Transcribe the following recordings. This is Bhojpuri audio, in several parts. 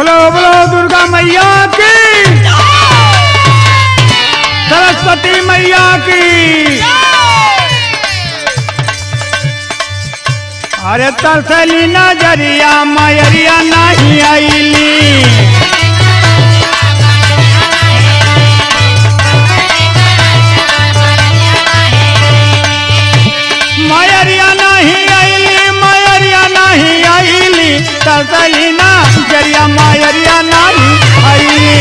बोलो बोलो दुर्गा मैया की सरस्वती मैया की अरे तरसली नजरिया मयरिया नहीं आईली मयरिया नहीं आईली मयरिया नहीं आईली तरसली नजरिया मयरिया नहीं आईली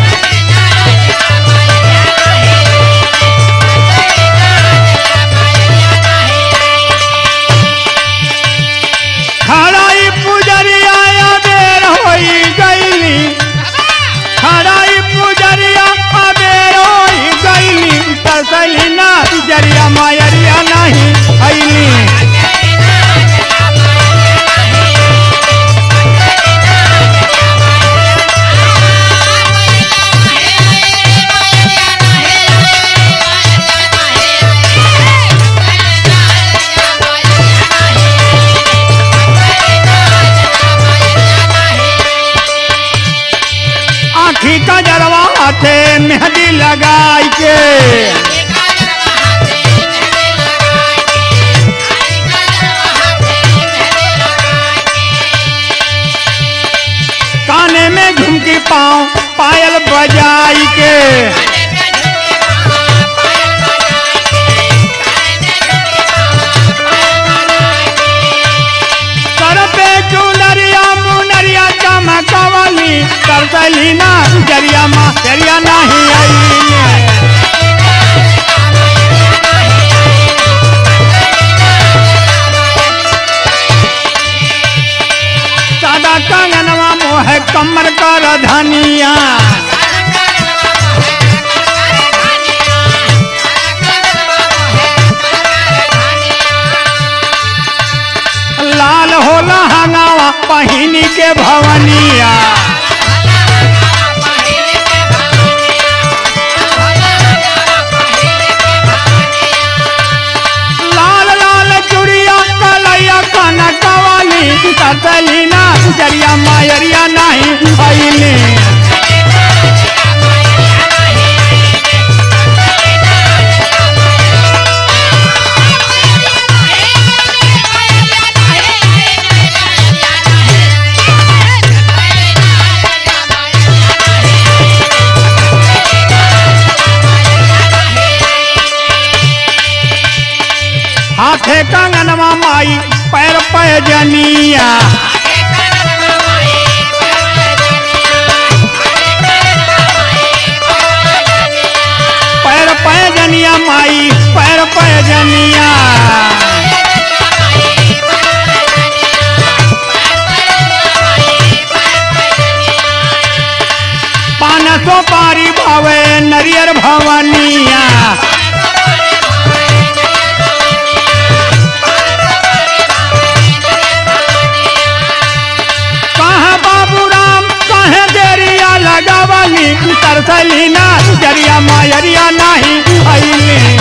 खड़ाई पुजरिया या बेर होई गईली खड़ाई पुजरिया अबेर होई गईली तसली ना जरिया मायरिया नहीं आईली आखी का जरवा हाथे मेहंदी लगाई के काने में झुमकी पाँव पायल बजाई के सर पे चुनरिया मुनरिया चमकवली तरसली ना जरिया माँ जरिया नहीं आई सादा कंगनवा मोह कमर कर धनिया लाल होला हंगावा पहिनी के भवनिया लाल लाल चुड़िया कलैया कनकवाली तरसली ना जरिया मायरिया नहीं आईली हाथे कंगनवा माई पैर पैजनिया पैर पैजनिया माई पैर पैजनिया पान सो पारी भावे नरियर भवनिया कहाँ बाबू राम कहे देरिया लगावली तरसली ना जरिया मायरिया नहीं आईली